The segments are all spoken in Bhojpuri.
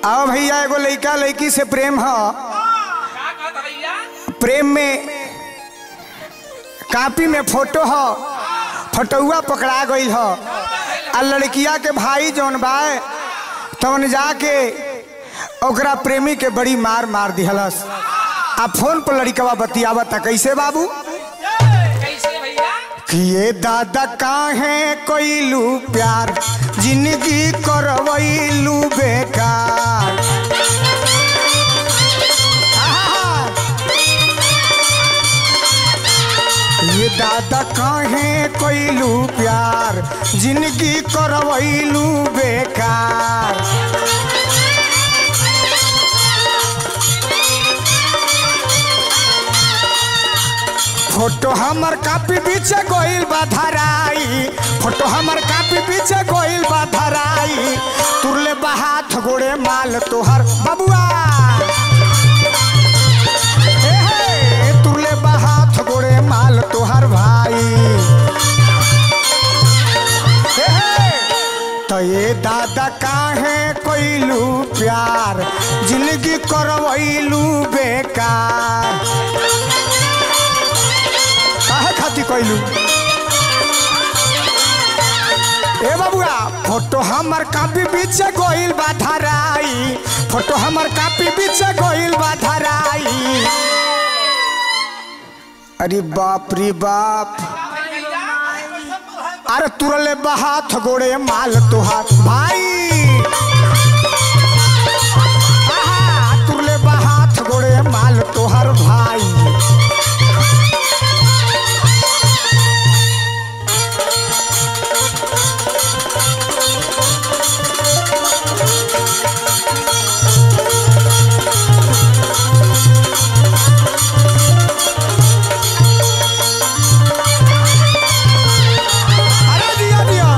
आओ भैया एगो लइका लइकी से प्रेम ह का कहत भैया प्रेम में कापी में फोटो ह फोटोआ पकड़ा गईल ह आ लड़किया के भाई जौन बा तवन जाके ओकरा प्रेमी के बड़ी मार मार दिहलस आ फोन पर लड़कवा बतियावता कैसे बाबू कैसे भैया कि ये दादा काहे कोइलू प्यार जिंदगी करवैलू बेकार आहा! ये दादा काहे कोइलू प्यार जिंदगी करवैलू बेकार फोटो हमर कापी पीछे गोइल बा धराई फोटो हमर कापी पीछे गोइल बा धराई तुरले बा हाथ गोड़े माल तोहर बबुआ हे हे, तुरले बा हाथ गोड़े माल तोहर भाई हे हे, तो ये दादा काहे कोइलू प्यार जिंदगी करवैलू बेकार काहे खाती कइलू ए बाबुआ फोटो हमर कापी पीछे गोइल बा धराई फोटो हमर कापी पीछे गोइल बा धराई अरे बाप रे बाप अरे तुरले बहाथ गोड़े माल तुहार भाई आहा, तुरले बहाथ गोड़े माल तोहर भाई अरे दिया दिया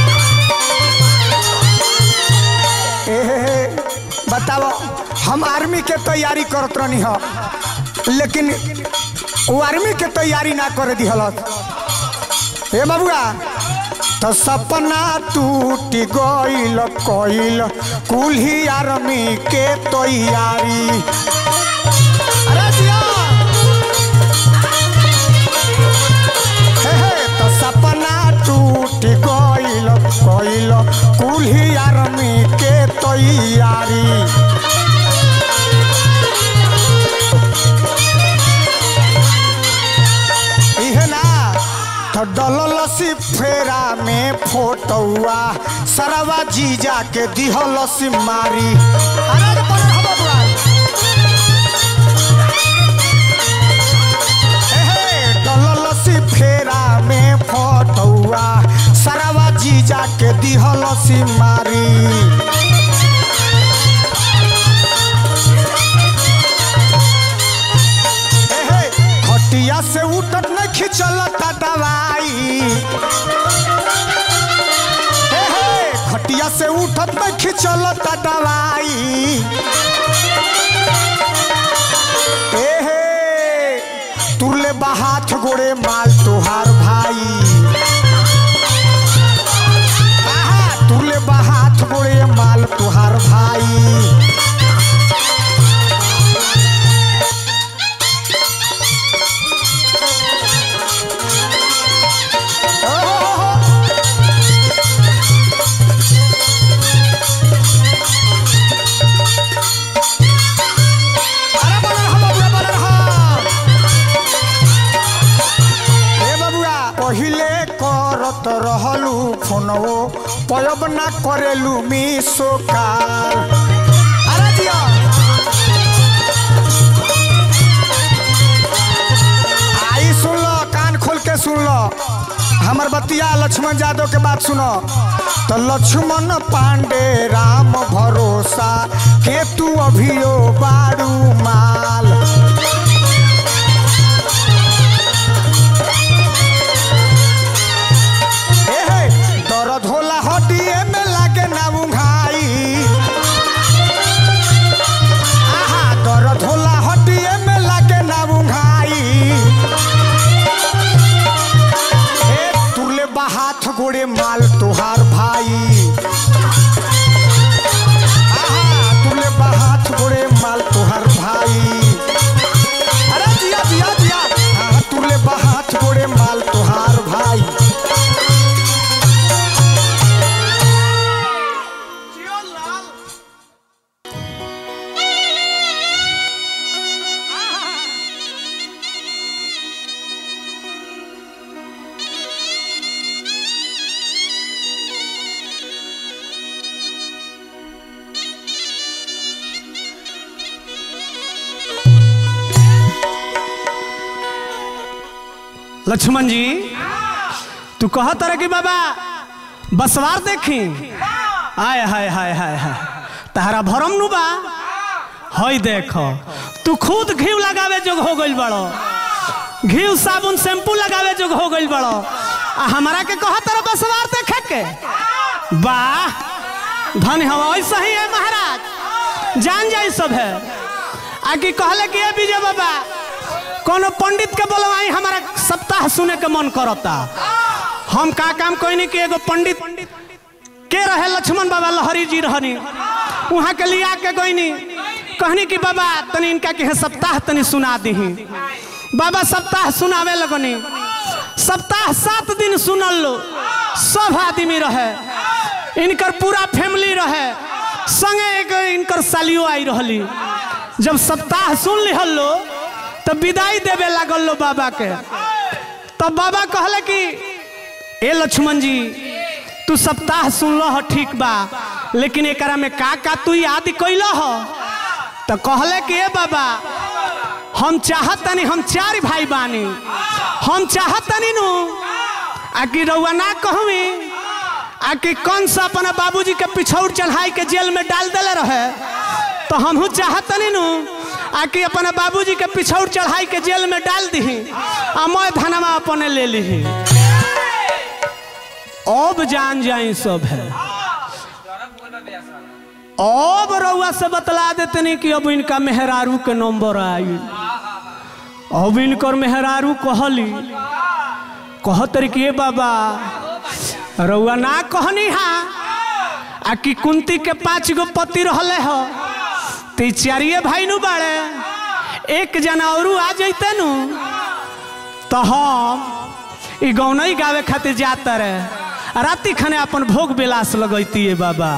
ए बताओ हम आर्मी के तैयारी करत रहनी ह लेकिन वो आर्मी के तैयारी ना करे दिहलत ए बाबुआ तो सपना टूट गइल कइल कुल ही आर्मी के तैयारी अरे दिया हे हे, तो सपना टूट गइल गइल कुल्ही आर्मी के तैयारी इहे ना तो डललसी फेरा में फोटौआ सरवा जीजा के दिहलसी मारी अरे रे परे हो बबुआ। एहे, डललसी फेरा में फटौआ सरवा जीजा के दिहलसी मारी एहे, खटिया से उठत नहीं खिंचलता दवाई एहे, खटिया से उठत नहीं खिंचलता दवाई एहे तुरले बहाथ गोड़े माल तोहार भाई आहा, तुरले बहाथ गोड़े माल तोहार भाई ओहो, अरे बनल हा बबुआ, बनल हा। ए बबुआ पहिले करत रहलू फोनवो पयब ना करेलू मिसो कार अरे दिया आई सुन लो कान खोल के सुन लो हमर बतिया लक्ष्मण यादव के बात सुनो तो लक्ष्मण पांडे राम भरोसा के तू अभियो बारू माल एहे, दर्द होला हड्डिए में लागे ना उंघाई आहा दर्द होला हड्डिए में लागे ना उंघाई ए तुरले बा हाथ गोड़े माल तोहार भाई आहा तुरले लक्ष्मण जी तू कह तरह की बाबा बसवार देखी आय हाय हाय हाय हाय तहरा भरम नु बा हई देखो तू खुद घी लगावे जोग हो गइल बड़ो घी साबुन शैम्पू लगावे जोग हो गइल बड़ो आ हमारा के कह तरह बसवार देखे के वाह धन हवा ऐसा ही है महाराज जान जाई सब है आगे कहले कि ये विजय बाबा कोनो पंडित के बोलवाई हमारा सप्ताह सुने के मन करता हम का काम कोई नहीं कि एगो पंडित के रहे लक्ष्मण बाबा लहरी जी रहनी वहाँ के लिया के कोई नहीं कहनी कि बाबा तनी इनका के सप्ताह तनी सुना दी बाबा सप्ताह सुनावे लगनी सप्ताह सात दिन सुनल लो सब आदमी रहे इनकर पूरा फैमिली रहे संगे एक इनकर सालियो आई रहली जब सप्ताह सुन लिहल लो तब विदाई देवे लागल लो बाबा के तब बाबा कहले कि ए लक्ष्मण जी तू सप्ताह सुन लो ठीक बा लेकिन एकरा में का का तू याद कैल हो तो कहले कि ए बाबा हम चाहतनी हम चार भाई बानी हम चाहतनी नु आ कि रउआ ना कहवी आ कि कौन सा अपना बाबूजी के पिछौड़ चढ़ाई के जेल में डाल देले रहे तो हमहू चाहतनी नु आ कि अपना बाबूजी के पिछौड़ चढ़ाई के जेल में डाल दी आ मैं धनमा अपने ले ली अब जान जाई सब है अब रउआ से बतला देते कि अब इनका मेहरारू के नंबर आई अब इनकर मेहरारू कहली कहतर कि बाबा रउआ ना कहनी हा आ कि कुंती के पांच गो पति रहले हो तो चारिये भाई नु बाड़े एक जना और आ जैते नु तो हम ई गौनई गावे खातिर जाता रहे राति खाने अपन भोग विलास लगैती है बाबा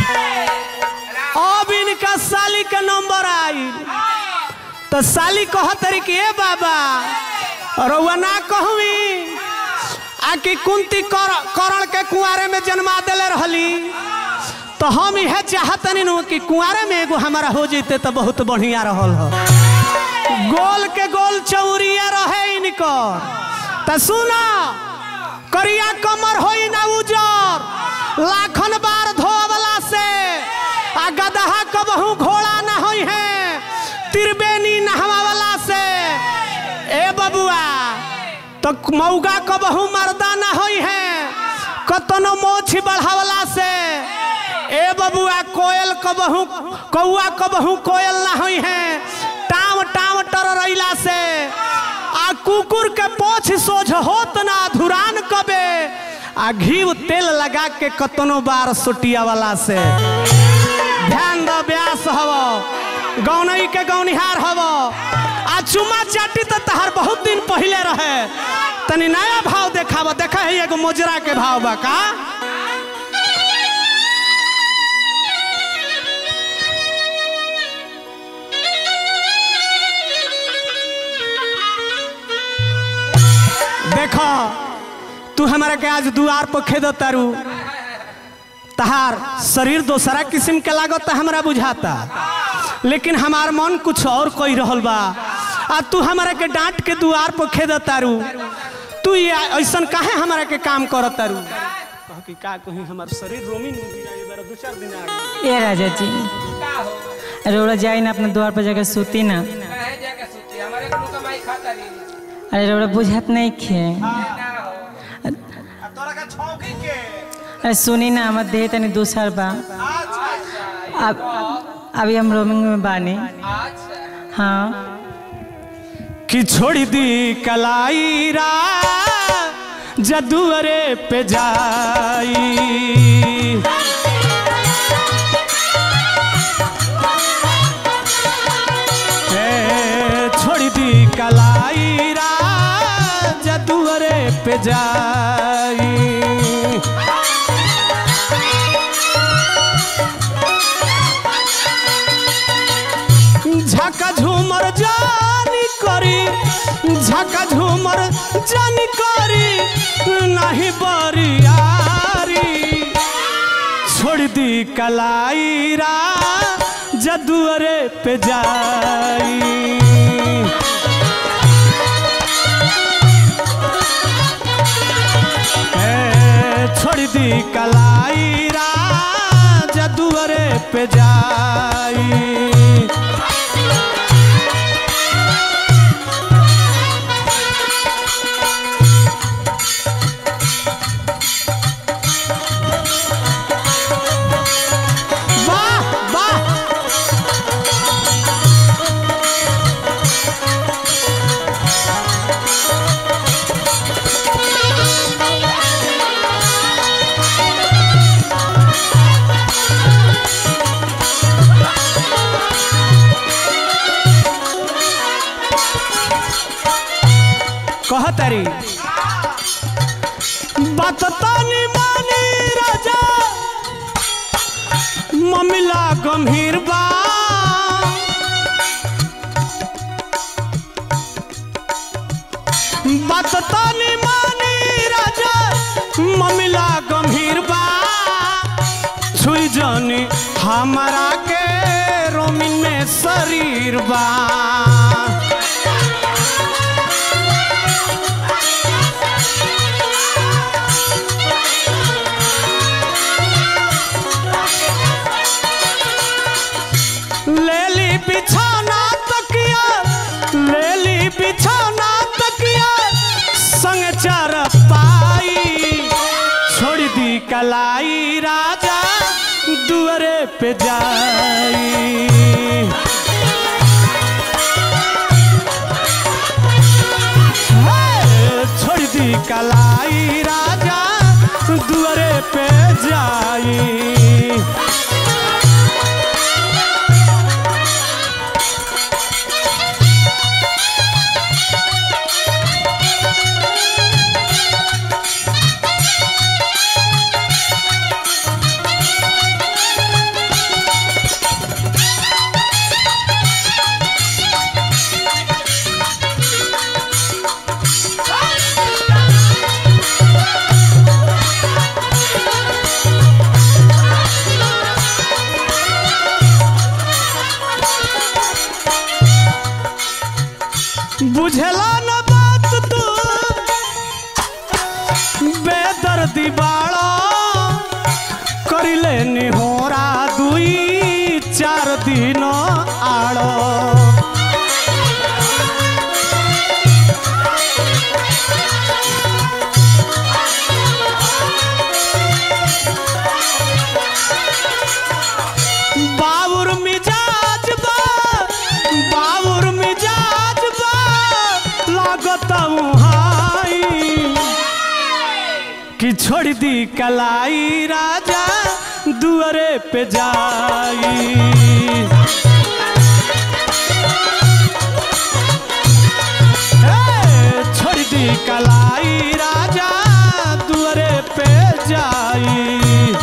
अब इनका साली के नंबर आई तो साली कहत रही कि ए बाबा रउआ ना कहवी आ कि कुंती कर, करण के कुआरे में जन्मा देले रहली तो हम यह चाहतनी नु कि कुआरे में एगो हमारा हो जैते तो बहुत बढ़िया रहल हो गोल के गोल चौरिया रहे इनकर तो सुना करिया कमर होई ना उजर लाखन बार धोवला से आ गदहा कबहू घोड़ा ना होई है त्रिवेणी नहवावला से ए बबुआ तो मौगा कबहू मर्दा ना होई है कतनो मोछ बढ़ावला से ए बबुआ कोयल कबहू कौआ कबहू कोयल ना होई है टाव टाव टररैला से आ कुकुर के पोछ सोझ होत ना धुरान कबे आ घी तेल लगा के कतनो बार सोटिया वाला से ध्यान दो ब्यास हव गौनई के गौनिहार हव आ चुमा चाटी तो तहार बहुत दिन पहले रहे तनी नया भाव देखाव देखा है एगो मोजरा के भाव बा का देखो तू हमारा के आज दुआर पर खेद तारू तहार शरीर दोसरा किस्म के लागत हमरा बुझाता लेकिन हमार मन कुछ और कोई रहल बा आ तू हमारा के डांट के दुआर पर खेद तारू तू ये ऐसन काहे हमारा के काम करत तारू कह कि का कहीं हमार शरीर रोमिन हो गया ये बार दो चार दिन आगे ए राजा जी का हो रोड़ा जाई ना अपने द्वार पर जाकर सूती ना कहे जाके सूती हमारे को कमाई खाता नहीं अरे रोड़ा बुझात नहीं खे ना हो तोरा का छौकी के अरे सुनी ना हमार देह तनी दूसर बा अब अभी हम रोमिंग में बानी अच्छा हाँ कि छोड़ दी कलाईरा जदुअरे पे जाई ए, छोड़ दी कलाईरा जदुअरे पे जाई झका झूमर जानी करी झका झूमर जानी करी नहीं बरियारी छोड़ दी कलाईरा जदुअरे पे जाई कलाई राजा दुआरे पे जाई वाह वाह कहतरी बात तानी मानी राजा ममिला गंभीर बा बात तानी मानी राजा ममिला गंभीर बा छुई जानी हमारा के रोमिन में शरीर बा लेली बिछाना तकिया लेली बिछाना तकिया संग चार पाई छोड़ दी कलाई राजा दुआरे पे जाई हे, छोड़ दी कलाई राजा दुआरे पे जाई बुझला न बात तू बेदर्दी बाड़ा करिले निहोरा दुई चार दिन आड़ बाबुर मिजाज बा बाबुर मिजाज बा लागत हाई कि छोड़ दी कलाई राजा दुआरे पे जाई हे, छोड़ दी कलाई राजा दुआरे पे जाई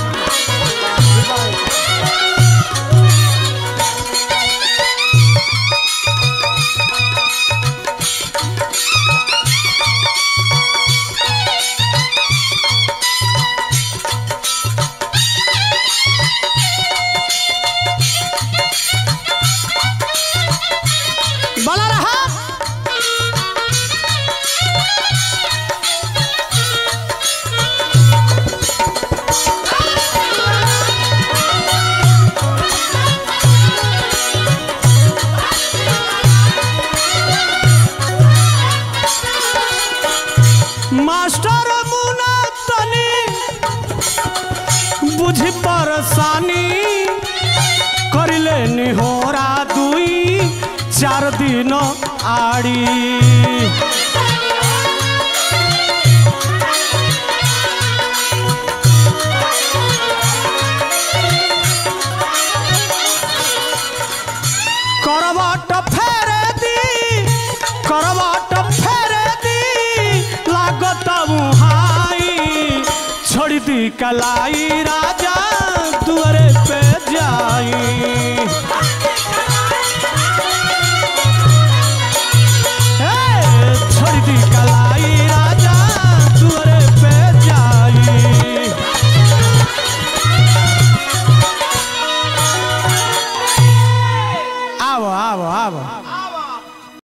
बना रहा मास्टर मुना तनी बुझी परेशानी करिले निहोरा दुई चार दिन आड़ी करवाट फेरे दी करवाट फेरे दी लागत मुहाई छोड़ दी कलाई राजा दुआरे पे जाई